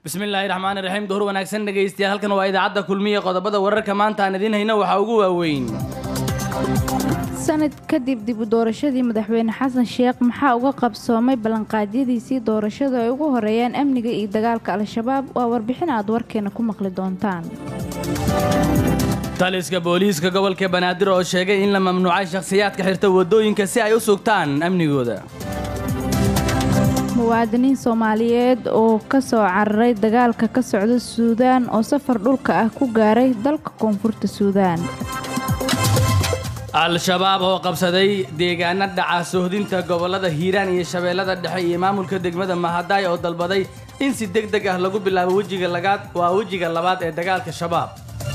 bismillaahi raxmaani raxiim duhur wanaagsan dhegaystayaal halkan waa idaacadda kulmiya qodobada wararka maanta aan idiin hayna waxaa ugu waaweyn sanad kadib dib u doorashadii madaxweyne xasan sheekh maxaa uga qabsoomay ballanqaadyadiisii doorashadu ay ugu horeeyaan amniga iyo dagaalka al-shabaab waa warbixin aad warkeena ku maqli doontaan taliska booliiska gobolka banaadir oo sheegay in la mamnuucay shakhsiyaadka xirta waddooyinka si ay u sugtaan amnigooda muwaadiniin soomaaliyeed oo ka soo cararay dagaalka ka socda suudaan oo safar dhulka ah ku gaaray dalka koonfurta suudaan al-shabaab oo qabsaday deegaana dhaca sohdinta gobollada hiiraan iyo shabeellada dhexe iyo maamulka degmada mahadaay oo dalbaday in si deg deg ah lagu bilaabo wejiga lagaad waa wejiga labaad ee dagaalka shabaab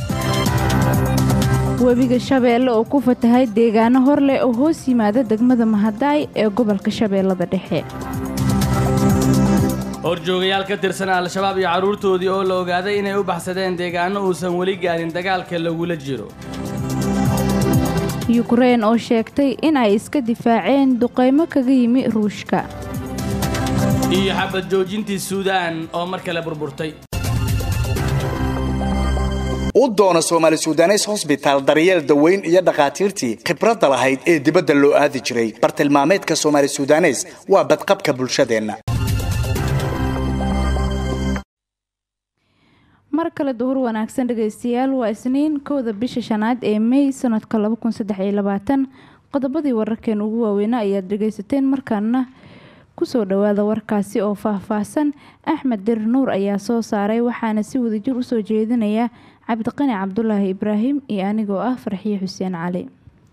webiga shabeelle oo ku fatahay deegaano hor leh oo hoos yimaada degmada mahadaay ee gobolka shabeellada dhexe horjoogayaal ka tirsan al-shabaab iyo carruurtoodii oo la ogaaday inay u baxsadeen deegaano uusan weli gaarin dagaalka lagula jiro yukrein oo sheegtay in ay iska difaaceen duqaymo kaga yimi ruushka iyo xabad joojintii suudaan oo mar kale burburtay u doono soomaali sudanes hosbitaal daryeel daweyn iyo dhakhaatiirtii khibradda lahayd ee dibadda loo aadi jiray bartilmaameedka soomaali sudanes waa badqabka bulshadeenna mar kale duhur wanaagsan dhegaystayaal waa isniin kowda bisha shanaad ee mey sanadka qodobadii wararkeen ugu waaweynaa ayaad dhegaysateen markaana kusoo dhawaada warkaasi oo faahfaahsan axmed dir nuur ayaa soo saaray waxaana si wadajir usoo jeedinaya cabdiqani cabdulaahi ibraahim iyo anigoo ah farxiye xuseen cali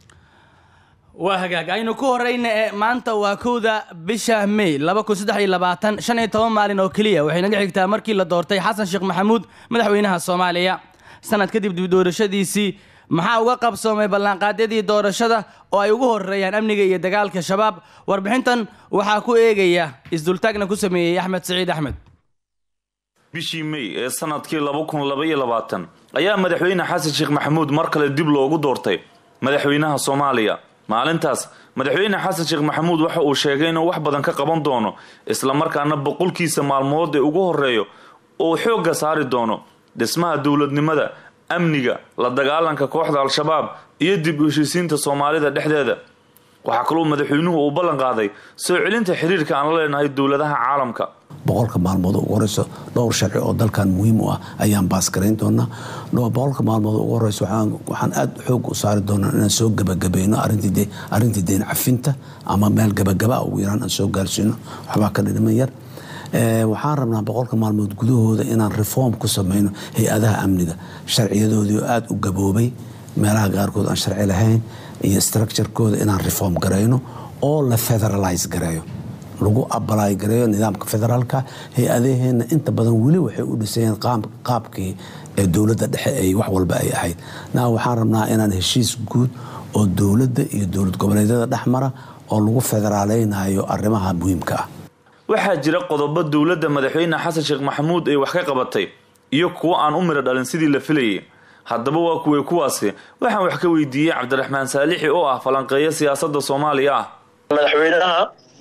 waa hagaag aynu ku horeyna ee maanta waa kowda bisha mey shan iyo toban maalin oo keliya waxay naga xigtaa markii la doortay xasan sheekh maxamuud madaxweynaha soomaaliya sanad kadib dib doorashadiisii maxaa uga qabsoomay ballanqaadyadii doorashada oo ay ugu horeeyaan amniga iyo dagaalka shabaab warbixintan waxaa ku eegaya isdultaagna ku sameeyey axmed siciid axmed bishii mey ee sanadkii ayaa madaxweyne xasan sheekh maxamuud mar kale dib loogu doortay madaxweynaha soomaaliya maalintaas madaxweyne xasan sheekh maxamuud waxa uu sheegay inuu wax badan ka qaban doono islamarkaana boqolkiisa maalmood ee ugu horeeyo uu xoogga saari doono dhismaha dowladnimada amniga la dagaalanka kooxda al-shabaab iyo dib u heshiisiinta soomaalida dhexdeeda waxaa kaloo madaxweynuhu uu ballan qaaday soo celinta xiriirka aan la leenahay dowladaha caalamka boqolka maalmood ugu horeyso dhowr sharci oo dalkan muhiim u ah ayaan baasgarayn doonaa boqolka maalmood ugu horeyso waxaan aada xoog u saari doonaa inaan soo gabagabayno arrintii deen cafinta ama meel gabagaba ugu yaraan aan soo gaarsiino waxbaa ka dhidhiman yar waxaan rabnaa boqolka maalmood gudahooda inaan reform ku sameyno hay-adaha amniga sharciyadoodii oo aada u gaboobay meelaha qaarkood aan sharci lahayn iyo structurekooda inaan reform garayno oo la federalize gareeyo lagu abalaay gareeyo nidaamka federaalka hay-adaheena inta badan weli waxay u dhisayeen qaabkii ee dowladda dhexe ay wax walba ay ahayd na waxaan rabnaa inaan heshiis guud oo dowladda iyo dowlad goboleedyada dhexmara oo lagu federaaleynayo arrimaha muhiimka ah waxaa jira qodobo dowladda madaxweyne xasan sheekh maxamuud ay wax ka qabatay iyo kuwo aan u midho dhalin sidii la filayay haddaba waa kuwey kuwaasi waxaan wax ka weydiiyey cabdiraxmaan saalixi oo ah falanqeeyo siyaasadda soomaaliya ah madaxweynaha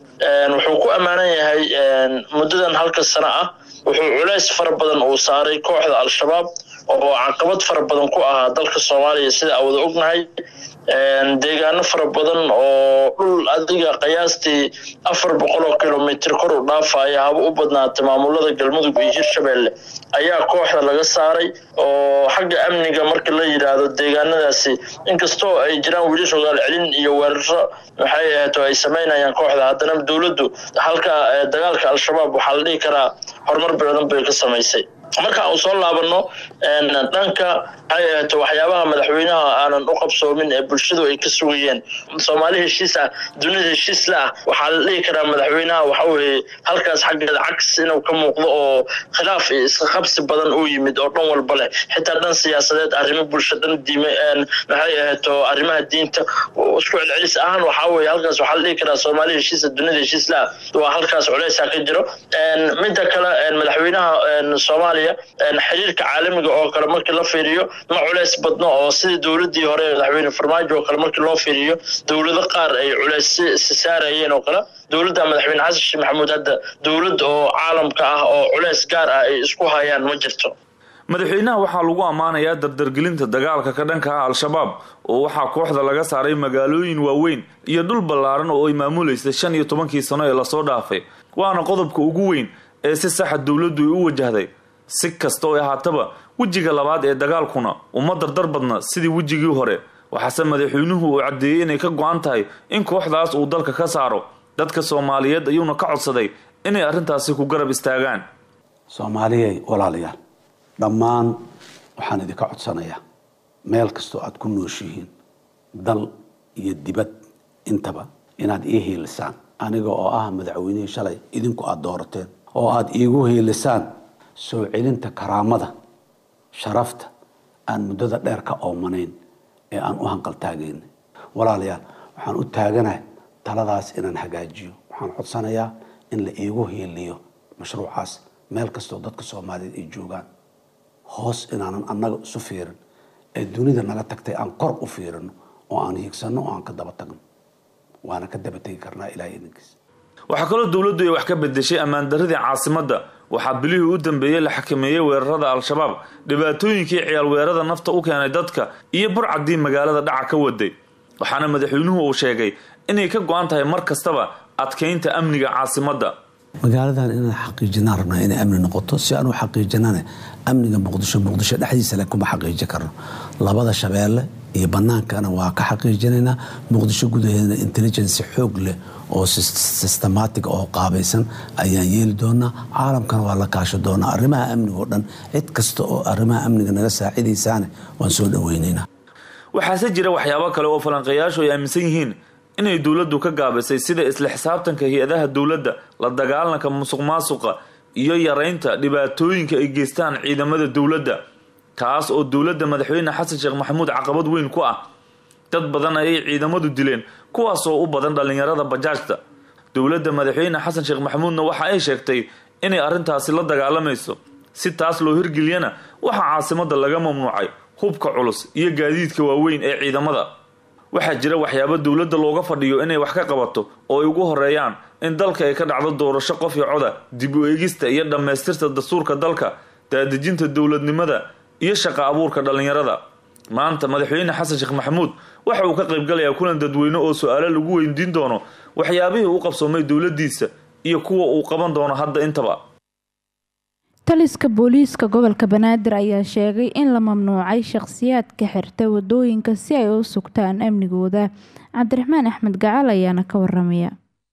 wuxuu ku ammaanan yahay muddadan halka sano ah wuxuu culays fara badan uu saaray kooxda al-shabaab oo caqabad fara badan ku ahaa dalka soomaaliya sida aan wada ognahay deegaano fara badan oo dhul adiga qiyaastii afar boqol oo kilomitr kor u dhaafaya haba u badnaatay maamulada galmudug iyo hirshabeelle ayaa kooxda laga saaray oo xagga amniga marka la yidhaahdo deegaanadaasi inkastoo ay jiraan weli rogaal celin iyo weeraro maxay ahayd oo ay samaynayaan kooxda haddana dowladdu halka dagaalka al-shabaab waxaa la dhihi karaa horumar badan bay ka samaysay marka uu soo laabano dhanka maxay ahaato waxyaabaha madaxweynaha aanan u qabsoomin ee bulshadu ay ka sugayeen soomaali heshiis ah dunida heshiis la ah waxaa la dhihi karaa madaxweynaha waxa weeye halkaas xaggeeda cags inuu ka muuqdo oo khilaaf iyo iska qabsi badan uu yimid oo dhan walba leh xitaa dhan siyaasadeed arrimo bulsho dhan diime maxay ahaato arrimaha diinta isku celcelis ahaan waxaa weeye halkaas waxaa la dhihi karaa soomaali heshiisa dunida heshiis la ah waa halkaas culeysaa ka jiro midda kale madaxweynaha soomaaliya soomaaliya xiriirka caalamiga oo kale markii la fiiriyo ma culeys badno oo sidii dowladii hore madaxweyne farmaajo oo kale markii loo fiiriyo dowlado qaar ay culeys si saarayeen oo kale dowladda madaxweyne xasan sheekh maxamuud hadda dowlad oo caalamka ah oo culeys gaar ah ay isku hayaan ma jirto madaxweynaha waxaa lagu ammaanayaa dardargelinta dagaalka ka dhanka ah al-shabaab oo waxaa kooxda laga saaray magaalooyin waaweyn iyo dhul ballaaran oo ay maamuleysay shan iyo tobankii sano ee lasoo dhaafay waana qodobka ugu weyn ee si saxa dowladdu ay u wajahday si kasta oo ahaataba wejiga labaad ee dagaalkuna uma dardar badna sidii wejigii hore waxaase madaxweynuhu uu caddeeyey inay ka go-an tahay in kooxdaas uu dalka ka saaro dadka soomaaliyeed ayuuna ka codsaday inay arrintaasi ku garab istaagaan soomaaliyay walaalayaal dhammaan waxaan idinka codsanayaa meel kastoo aad ku nooshihiin dal iyo dibad intaba inaad ii hiilisaan aniga oo ah madaxweynihii shalay idinku aada doorateen oo aada iigu hiilisaan soo celinta karaamada sharafta aan muddada dheer ka oomanayn ee aan u hanqaltaagayn walaalayaal waxaan u taaganahay taladaas inaan hagaajiyo waxaan codsanayaa in la iigu hiiliyo mashruucaas meel kastoo dadka soomaaliyeed ay joogaan hoos inaanan annaga isu fiirin ee dunida naga tagtay aan kor u fiirino oo aan hiigsanno oo aan ka daba tagno waana ka daba tegi karnaa ilahay idinkiis waxaa kaloo dowladdu ay wax ka bedeshay ammaandaradii caasimadda waxaa bilihii u dambeeyey la xakameeyey weerarada al-shabaab dhibaatooyinkii ciyaal weerada nafta u keenay dadka iyo burcaddii magaalada dhaca ka waday waxaana madaxweynuhu uu sheegay inay ka go-an tahay mar kastaba adkeynta amniga caasimadda magaaladan inaan xaqiijinaan rabnaa inay amni noqoto si aan u xaqiijinane amniga muqdisho muqdisho dhexdiisa le kuma xaqiijin karno labada shabeelle iyo bannaankana waa ka xaqiijinaynaa muqdisho gudaheedana intelligency xoog leh oo systematic oo qaabaysan ayaan yeeli doonaa caalamkana waa la kaasho doonaa arrimaha amniga oo dhan cid kasta oo arrimaha amniga naga saacidaysaane waan soo dhaweynaynaa waxaase jira waxyaabo kale oo falanqeeyaashu ay aaminsan yihiin inay dowladdu ka gaabisay sida isla xisaabtanka hay-adaha dowladda la dagaalanka musuq maasuqa iyo yaraynta dhibaatooyinka ay geystaan ciidamada dowladda taas oo dowladda madaxweyne xasan sheekh maxamuud caqabad weyn ku ah dad badan ayay ciidamadu dileen kuwaasoo u badan dhallinyarada bajaajta dowladda madaxweyne xasan sheekh maxamuudna waxa ay sheegtay inay arrintaasi la dagaalamayso si taas loo hirgeliyana waxaa caasimadda laga mamnuucay hubka culus iyo gaadiidka waaweyn ee ciidamada waxaa jira waxyaabo dowladda looga fadhiyo inay wax ka qabato oo ay ugu horeeyaan in dalka ay ka dhacdo doorasho qof iyo coda dib u eegista iyo dhammaystirta dastuurka dalka daadejinta dowladnimada iyo shaqa abuurka dhallinyarada maanta madaxweyne xasan sheekh maxamuud waxa uu ka qaybgalayaa kulan dadweyne oo su-aalo lagu weydiin doono waxyaabihii u qabsoomay dowladdiisa iyo kuwa uu qaban doono hadda intaba taliska booliiska gobolka banaadir ayaa sheegay in la mamnuucay shaqhsiyaadka xirta wadooyinka si ay u sugtaan amnigooda cabdiraxmaan axmed gacal ayaana ka waramaya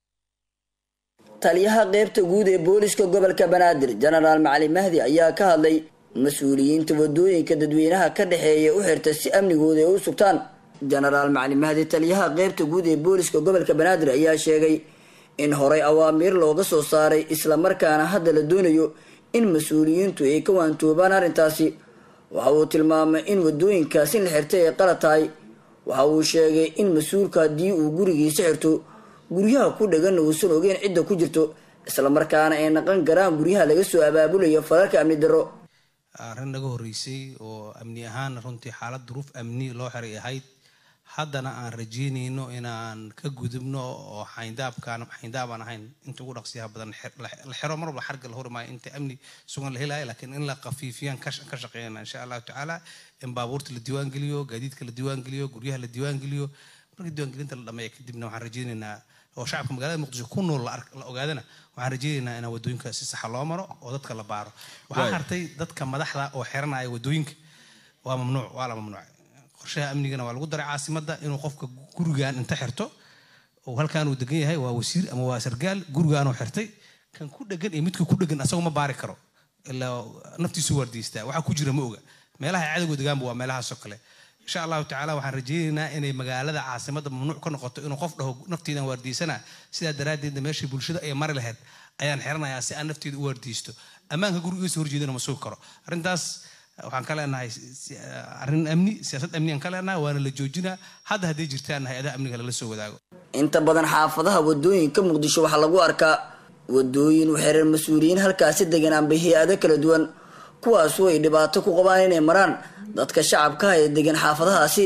taliyaha qeybta guud ee booliska gobolka banaadir jenaraal macali mahdi ayaa ka hadlay mas-uuliyiinta wadooyinka dadweynaha ka dhexeeya u xirta si amnigooda ay u sugtaan jenaraal macali mahdi taliyaha qeybta guud ee booliska gobolka banaadir ayaa sheegay in horey awaamiir looga soo saaray islamarkaana hadda la doonayo in mas-uuliyiintu ay ka waantoobaan arrintaasi waxa uu tilmaamay in wadooyinkaas in la xirtay ay qalad tahay waxa uu sheegay in mas-uulka haddii uu gurigiisa xirto guryaha ku dhaganna uusan ogeyn cidda ku jirto islamarkaana ay naqan karaan guryaha laga soo abaabulayo falalka amni darro arrin naga horreysay oo amni ahaan runtii xaalad duruuf amni loo xiray ahayd haddana aan rajeynayno inaan ka gudubno oo xayndaabkaan xayndaabaan ahayn inta ugu dhaqsiyaha badan la xiro mar walba xarga la horimaayo inta amni sugan la helaayo laakiin in la qafiifiyaan ka shaqeynana insha allahu tacaala in baabuurta la diiwaangeliyo gaadiidka la diiwaangeliyo guryaha la diiwaangeliyo markii diiwaangelinta la dhameeya kadibna waxaan rajeynaynaa oo shacabka magaalada muqdisho ku nool la ogaadana waxaan rajeynaynaa inaan wadooyinka si saxa loo maro oo dadka la baaro waxaa hartay dadka madaxda oo xiranaya wadooyinka waa mamnuuc waa la mamnuucay qorshaha amnigana waa lagu daray caasimadda inuu qofka gurigan inta xirto oo halkaan uu degan yahay waa wasiir ama waa sargaal gurigaanuu xirtay kan ku dhegan iyo midka ku dhegan asagoo ma baari karo ilaa naftiisu waardiistaa waxa ku jira ma oga meelaha cadowga degaanba waa meelahaasoo kale insha allahu tacaala waxaan rajeynaynaa inay magaalada caasimadda mamnuuc ka noqoto inuu qof dhaho naftiidan waardiisana sidaa daraaddeedna meeshii bulshada ay mari lahayd ayaan xiranayaa si aan nafteeda u waardiisto ammaanka gurigiisa horjeedana ma sugi karo arrintaas waxaan ka leenahay arrin amni siyaasad amni aan ka leenahay waana la joojinaa hadda hadday jirtaan hay-adaha amniga lala soo wadaago inta badan xaafadaha wadooyinka muqdisho waxaa lagu arkaa wadooyin u xiran mas-uuliyiin halkaasi degan amba hay-ado kala duwan kuwaasu ay dhibaato ku qabaan inay maraan dadka shacabkaha ee degan xaafadahaasi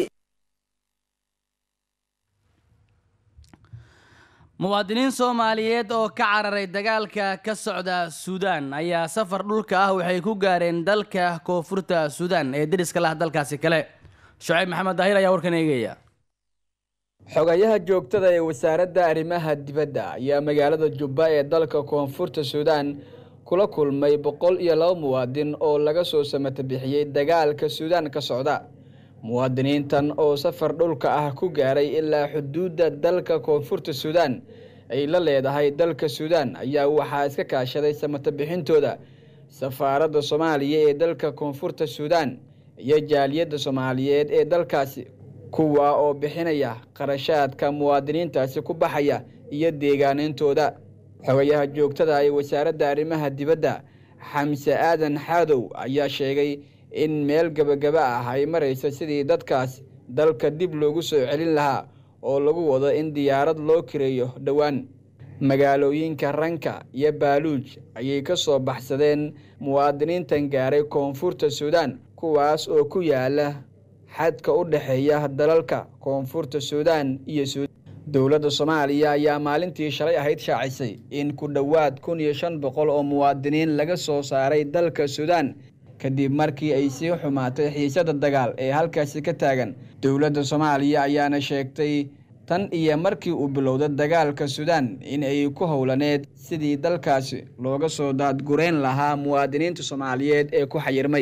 muwaadiniin soomaaliyeed oo ka cararay dagaalka ka socda suudaan ayaa safar dhulka ah waxay ku gaareen dalka koonfurta suudaan ee deriska lah dalkaasi kale shucayb maxamed daahir ayaa warkan eegaya xogayaha joogtada ee wasaaradda arrimaha dibadda ayaa magaalada jubba ee dalka koonfurta suudaan kula kulmay boqol iyo laba muwaadin oo laga soo samata bixiyey dagaalka suudaan ka socda muwaadiniintan oo safar dhulka ah ku gaaray ilaa xuduudda dalka koonfurta suudaan ay la leedahay dalka suudaan ayaa waxaa iska kaashaday samata bixintooda safaaradda soomaaliya ee dalka koonfurta suudaan iyo jaaliyadda soomaaliyeed ee dalkaasi kuwa oo bixinaya qarashaadka muwaadiniintaasi ku baxaya iyo deegaanintooda xogayaha joogtada ee wasaaradda arrimaha dibadda xamse aadan xaadow ayaa sheegay in meel gebagaba ah ay maraysa sidii dadkaas dalka dib loogu soo celin lahaa oo lagu wado in diyaarad loo kireeyo dhowaan magaalooyinka ranka iyo baaluuj ayay ka soo baxsadeen muwaadiniintan gaaray koonfurta suudaan kuwaas oo ku yaala xadka u dhexeeya dalalka koonfurta suudaan iyo suudaan dowladda soomaaliya ayaa maalintii shalay ahayd shaacisay in ku dhowaad kun iyo shan boqol oo muwaadiniin laga soo saaray dalka suudaan kadib markii ay sii xumaatay xiisada dagaal ee halkaasi ka taagan dowladda soomaaliya ayaana sheegtay tan iyo markii uu bilowda dagaalka suudaan in ay ku howlaneed sidii dalkaasi looga soo daadgureyn lahaa muwaadiniinta soomaaliyeed ee ku xayirmay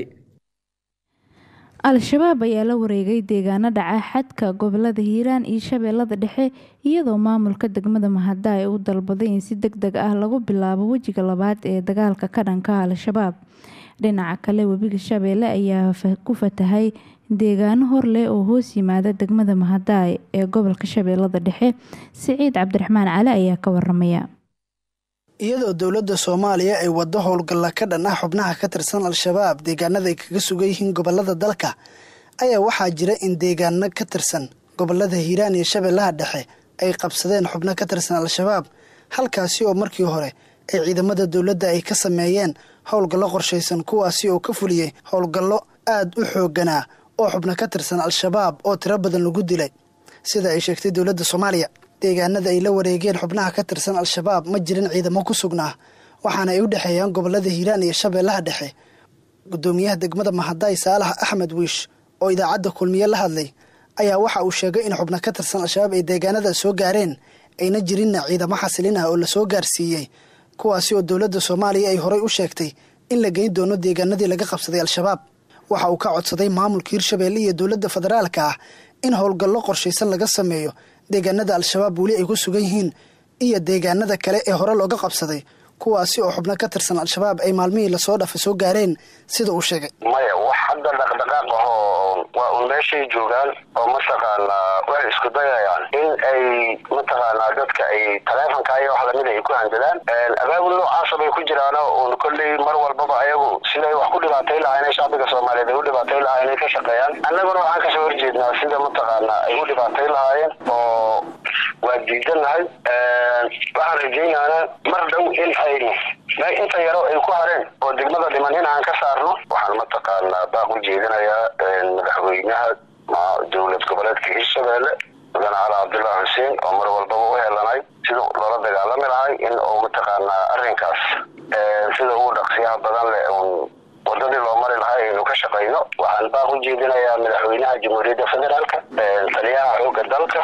al-shabaab ayaa la wareegay deegaano dhaca xadka gobolada hiiraan iyo shabeellada dhexe iyadoo maamulka degmada mahada ay u dalbaday in si deg deg ah lagu bilaabo wejiga labaad ee dagaalka ka dhanka al-shabaab dhinaca kale webiga shabeelle ayaa ku fatahay deegaano hor leh oo hoos yimaada degmada mahadaay ee gobolka shabeellada dhexe siciid cabdiraxmaan cali ayaa ka waramaya iyadoo dowladda soomaaliya ay waddo howlgalla ka dhan ah xubnaha ka tirsan al-shabaab deegaanada ay kaga sugan yihiin gobolada dalka ayaa waxaa jira in deegaano ka tirsan gobolada hiiraan iyo shabeellaha dhexe ay qabsadeen xubno ka tirsan al-shabaab halkaasi oo markii hore ay ciidamada dowladda ay ka sameeyeen howlgallo qorshaysan kuwaasi oo ka fuliyey howlgallo aad u xoogganaa oo xubno ka tirsan al-shabaab oo tiro badan lagu dilay sida ay sheegtay dowladda soomaaliya deegaanada ay la wareegeen xubnaha ka tirsan al-shabaab ma jirin ciidamo ku sugnaa waxaana ay u dhexeeyaan gobolada hiiraan iyo shabeellaha dhexe gudoomiyaha degmada mahadaay saalax axmed wiish oo idaacadda kulmiye la hadlay ayaa waxa uu sheegay in xubno ka tirsan al-shabaab ay deegaanada soo gaareen ayna jirinna ciidamo xasilin ah oo lasoo gaarsiiyey kuwaasi oo dowladda soomaaliya ay horay u sheegtay in la geyn doono deegaanadii laga qabsaday al-shabaab waxa uu ka codsaday maamulka hirshabeelle iyo dowladda federaalka ah in howlgallo qorshaysan laga sameeyo deegaanada al-shabaab weli ay ku sugan yihiin iyo deegaanada kale ee hore looga qabsaday kuwaasi oo xubno ka tirsan al-shabaab ay maalmihii lasoo dhafa soo gaareen sida uu sheegay maya wax hadda dhaqdhaqaaq ahoo waa un meeshay joogaan oo mataqaanaa waxay isku dayayaan in ay mataqaanaa dadka ay taleefonka iyo wax lamid ay ku handadaan abaabul noocaasa bay ku jiraano uun kolley mar walbaba ayagu siday wax ku dhibaatay lahayn shacbiga soomaaliyeed ay u dhibaatay lahayn ay ka shaqeeyaan annaguna waxaan kasoo horjeednaa sida mataqaanaa ay u dhibaatay lahaayeen oo waa diidanahay waxaan rajaynaana mar dhow in ay inta yaro ay ku hareen oo degmada dhiman in aan ka saarno waxaan mataqaanaa baaq u jeedinayaa madaxweynaha dowlad goboleedka hirshabeelle mudane cali cabdullaahi xuseen oo mar walbaba u helanay sida loola dagaalami lahay in uu mataqaanaa arrinkaas sida ugu dhaqsiyaha badan leh un wadadii loo mari lahay aynu ka shaqayno waxaan baaq u jeedinayaa madaxweynaha jamhuuriyadda federaalka taliyaha xoogga dalka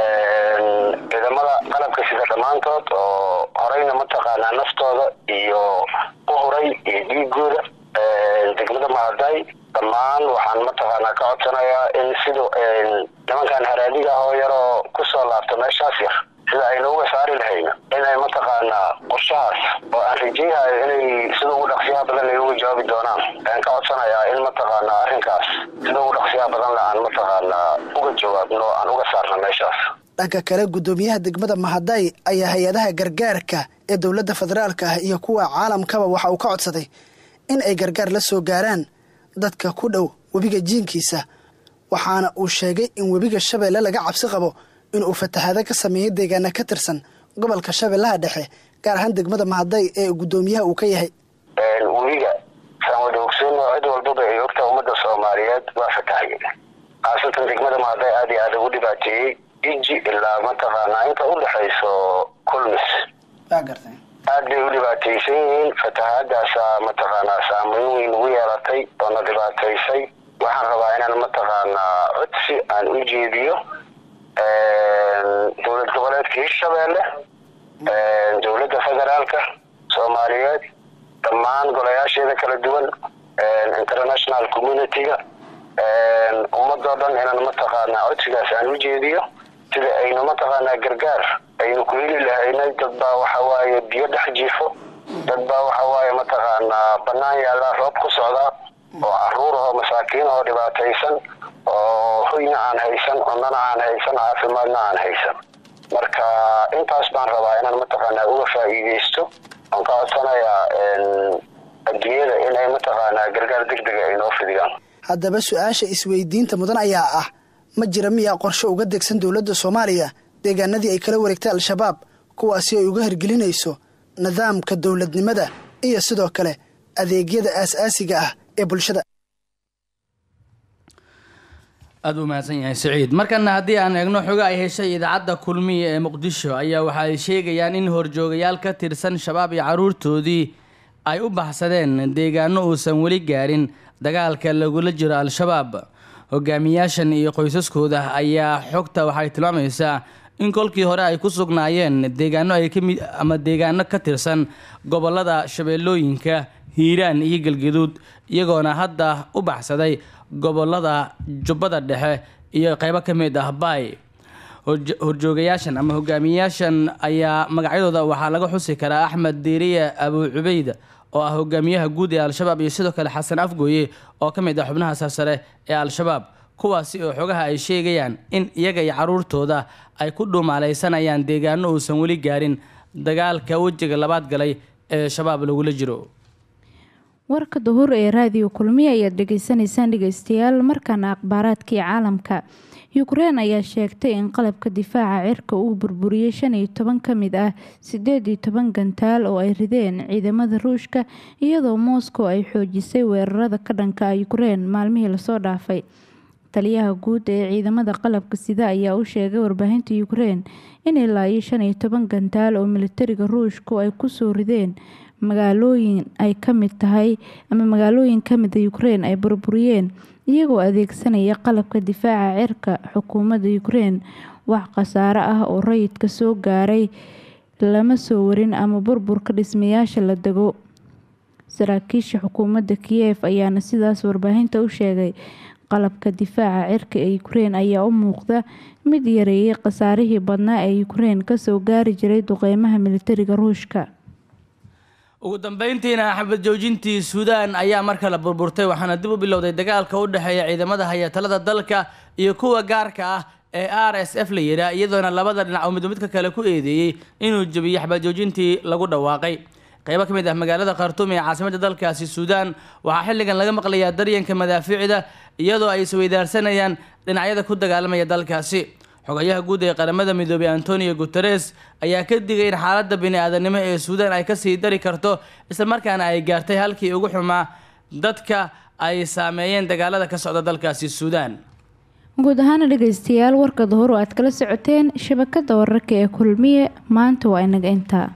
ciidamada qalabka sida dhammaantood oo horeyna mataqaanaa naftooda iyo u huray iyo dhiigooda degmada mahaday dhammaan waxaan mataqaanaa ka codsanayaa in sida nimankan haraadiga ah oo yaroo kusoo laabta meeshaas yar sida aynu uga saari lahayna inay mataqaanaa qorshahaas oo aan rajayhayo inay sida ugu dhaqsiyaha badan ay uga jawaabi doonaan ayaan ka codsanayaa in mataqaanaa arrinkaas sida ugu dhaqsiyaha badan le aan mataqaanaa uga jawaabno aan uga saarno meeshaas dhanka kale gudoomiyaha degmada mahaday ayaa hay-adaha gargaarka ee dowladda federaalka ah iyo kuwa caalamkaba waxa uu ka codsaday in ay gargaar la soo gaaraan dadka ku dhow webiga jiinkiisa waxaana uu sheegay in webiga shabeelle laga cabsi qabo inuu fatahaado ka sameeyay deegaana ka tirsan gobolka shabeellaha dhexe gaar ahaan degmada mahaday ee guddoomiyaha uu ka yahay webiga saan wada ogsoonno cid walbaba ay ogtaha ummadda soomaaliyeed waa fatahay khaasatan degmada mahadday aad iyo aad ugu dhibaateeyey iji ilaa mataqaanaa inta u dhexayso kulmis aad bay u dhibaataysan yihiin fatahaadaasaa mataqaanaa saameyn weyn ugu yeelatay oo na dhibaataysay waxaan rabaa inaan mataqaanaa codsi aan u jeediyo dowlad goboleedka hirshabeelle dowladda federaalka soomaaliyeed dhammaan golayaasheeda kala duwan international community-ga ummadoo dhan inaan mataqaanaa codsigaas aan u jeediyo sida aynu mataqaanaa gargaar aynu ku heli lahaynay dad baa waxa waaye biyo dhex jiifo dad baa waxa waaye mataqaanaa bannaan yaallaa roob ku socdaa oo caruur ahoo masaakiin oo dhibaataysan oo hoyna aan haysan cunnana aan haysan caafimaadna aan haysan marka intaas baan rabaa inaan mataqaanaa uga faa'iidaysto aan ka codsanayaa adduunyada inay mataqaanaa gargaar deg dega ay noo fidiyaan haddaba su-aasha isweydiinta mudan ayaa ah ma jira miyaa qorshe uga degsan dowladda soomaaliya deegaanadii ay kala wareegtay al-shabaab kuwaasi ay uga hirgelinayso nidaamka dowladnimada iyo sidoo kale adeegyada aas-aasiga ah ee bulshada aada u mahadsan yahay saciid markana haddii aan eegno xogo ay heshay idaacadda kulmiya ee muqdisho ayaa waxa ay sheegayaan in horjoogayaal ka tirsan shabaab iyo caruurtoodii ay u baxsadeen deegaano uusan weli gaarin dagaalka lagula jiro al-shabaab hogaamiyaashan iyo qoysaskooda ayaa xogta waxay tilmaamaysaa in kolkii hore ay ku sugnaayeen deegaano ay kamid ama deegaano ka tirsan gobolada shabeellooyinka hiiraan iyo galgaduud iyagoona hadda u baxsaday gobolada jubbada dhexe iyo qeybo ka mid ah baay horjoogayaashan ama hogaamiyayaashan ayaa magacyadooda waxaa laga xusi karaa axmed diiriye abu cubeyd oo ah hogaamiyaha guud ee al-shabaab iyo sidoo kale xasan afgooye oo ka mid ah xubnaha sarsare ee al-shabaab kuwaasi oo xogaha ay sheegayaan in iyaga iyo caruurtooda ay ku dhuumaalaysanayaan deegaano uusan weli gaarin dagaalka wejiga labaad galay ee shabaab lagula jiro warka duhur ee raadiyo kulmiya ayaad dhegeysanaysaan dhegeystayaal markaana akhbaaraadkii caalamka yukrain ayaa sheegtay in qalabka difaaca cirka uu burburiyey shan iyo toban ka mid ah sideed iyo toban gantaal oo ay rideen ciidamada ruushka iyadoo moscow ay xoojisay weerarada ka dhanka yukrain maalmihii lasoo dhaafay taliyaha guud ee ciidamada qalabka sida ayaa u sheegay warbaahinta yukrain in ilaa iyo shan iyo toban gantaal oo militariga ruushku ay kusoo rideen magaalooyin ay ka mid tahay ama magaalooyin kamida yukrain ay burburiyeen iyagoo adeegsanaya qalabka difaaca cirka xukuumadda yukrain wax khasaare ah oo rayidka soo gaaray lama soo warin ama burburka dhismayaasha la dego saraakiisha xukuumadda kiyef ayaana sidaas warbaahinta u sheegay qalabka difaaca cirka ee yukrain ayaa u muuqda mid yareeyay khasaarihii badnaa ee yukrain kasoo gaari jiray duqeymaha militariga ruushka ugu dambeyntiina xabad joojintii suudaan ayaa mar kale burburtay waxaana dib u bilowday dagaalka u dhexeeya ciidamada hayatalada dalka iyo kuwa gaarka ah ee r s f la yidhaa iyadoona labada dhinac oo midba midka kale ku eedeeyey inuu jebiyey xabad joojintii lagu dhawaaqay qaybo ka mid ah magaalada khartuum ee caasimadda dalkaasi suudaan waxaa xilligan laga maqlayaa daryanka madaafiicda iyadoo ay isweydaarsanayaan dhinacyada ku dagaalamaya dalkaasi xogayaha guud ee qaramada midoobey antonio guteres ayaa ka digay in xaaladda bini-aadanimo ee suudaan ay kasii dari karto islamarkaana ay gaartay halkii ugu xumaa dadka ay saameeyeen dagaalada ka socda dalkaasi suudaan guud ahaana dhegeystayaal warka duhur oo aad kala socoteen shabakada wararka ee kulmiye maanta waa inaga intaa